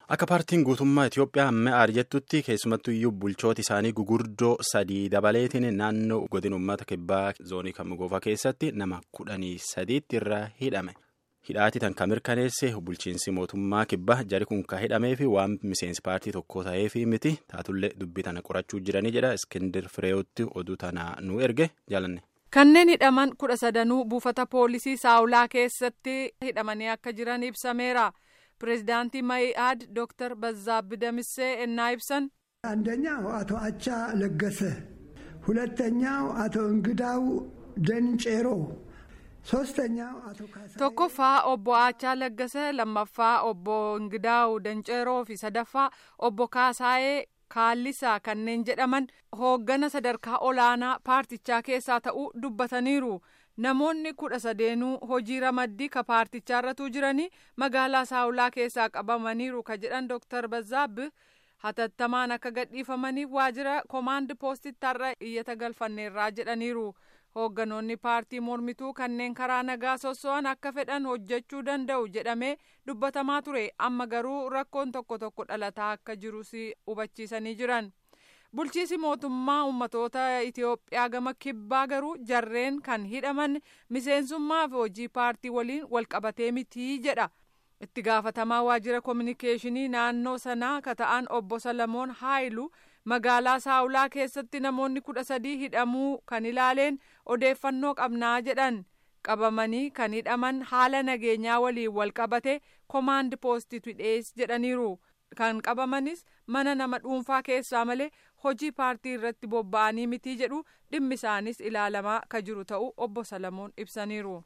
Akka paartiin guutummaa Itoophiyaa ammaa jettutti keessumattuu iyyuu bulchooti isaanii gugurdoo sadii dabaleetiin naannoo godina uummata kibbaa zoonii Kamugoofaa keessatti nama kudhanii sadiitti irraa hidhame. Hidhaati tan kan mirkaneesse bulchiinsi mootummaa kibbaa jari kun kan hidhamee fi waan miseensi paartii tokko ta'eef miti taatullee dubbii tana qorachuu jiranii jedha Iskindir Fireewotti oduu tana nu erge jaalanne. Kanneen hidhaman kudha sadanuu buufata poolisii saawulaa keessatti hidhamanii akka jiran ibsameera. Pireezidaantii Mayi'aad Dooktar Bazaabbi Damissee ennaa ibsan አንደኛው አቶ አቻ ለገሰ፣ ሁለተኛው አቶ እንግዳው ደንጬሮ፣ ሶስተኛው አቶ ካሳ tokkoffaa obbo Aachaa Laggase lammaffaa obbo Ingidaawu Danceeroo fi sadaffaa obbo Kaasaayee Kaallisaa kanneen jedhaman hooggana sadarkaa olaanaa paartichaa keessaa ta'uu dubbataniiru. Namoonni kudha sadeenuu hojii ramaddii ka paartichaarratu jiranii magaalaa saawulaa keessaa qabamaniiru ka jedhan Dooktar Bazaabbi hatattamaan akka gadhiifamaniif waajjira koomaand poostitti har'a iyyata galfanneerraa jedhaniiru. Hoogganoonni paartii mormituu kanneen karaa nagaa sosso'an akka fedhan hojjechuu danda'u jedhamee dubbatamaa ture amma garuu rakkoon tokko tokko dhalataa akka jirus hubachiisanii jiran. Bulchiisi mootummaa uummatoota Itoophiyaa gama kibbaa garuu jarreen kan hidhaman miseensummaa fi hojii paartii waliin walqabatee mitii jedha. Itti gaafatamaa waajjira koominikeeshinii naannoo sanaa ka ta'an obbo Salamoon Haayilu magaalaa saawulaa keessatti namoonni kudha sadii hidhamuu kan ilaaleen odeeffannoo qabnaa jedhan qabamanii kan hidhaman haala nageenyaa waliin walqabate koomaand poostitu dhiyees jedhaniiru. Kan qabamanis mana nama dhuunfaa keessaa malee hojii paartii irratti bobba'anii mitii jedhu dhimmi isaanis ilaalamaa ka jiru ta'uu obbo Salamoon ibsaniiru.